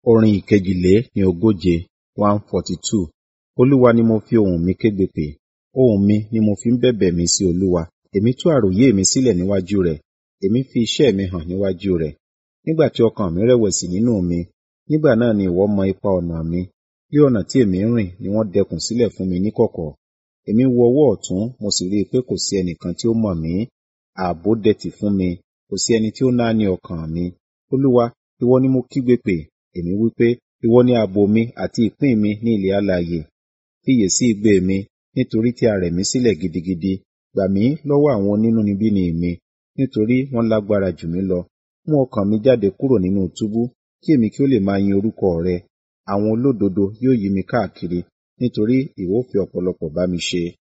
Orin ìkejìlé ní ogóje one forty two. Olúwa ni mo fi ohùn mi kégbe pè, ohùn mi ni mo fi ń bẹ̀bẹ̀ mi sí Olúwa. Èmi tú àròyé mi sílẹ̀ níwájú rẹ̀, èmi fi iṣẹ́ mi hàn níwájú rẹ̀. Nígbà tí ọkàn mi rẹ̀wẹ̀sì nínú mi, nígbà náà ni ìwọ mọ ipa ọ̀nà mi. Bí ọ̀nà tí èmi ń rìn ni wọ́n dẹkùn sílẹ̀ fún mi níkọ̀kọ̀. Èmi wo ọwọ́ ọ̀tún, mo sì rí i pé kò sí ẹnìkan tí ó mọ̀ mí. Ààbò dẹ̀tì fún mi, kò sí ẹni tí ó náání ọkàn mi. Olúwa, ìwọ ni mo kígbe pè, èmi wí pé, ìwọ ni ààbò mi àti ìpín mi ní ilẹ̀ alààyè. Fiyèsí igbe mi, nítorí tí a rẹ̀ mí sílẹ̀ gidigidi. Gbà mí lọ́wọ́ àwọn onínúnibíni mi, nítorí wọ́n lágbára jù mí lọ. Mú ọkàn mi jáde kúrò nínú túbú, kí èmi kí ó lè máa yin orúkọ rẹ. Àwọn olódodo yóò yí mi káàkiri, nítorí ìwọ ó fi ọ̀pọ̀lọpọ̀ bá mi ṣe.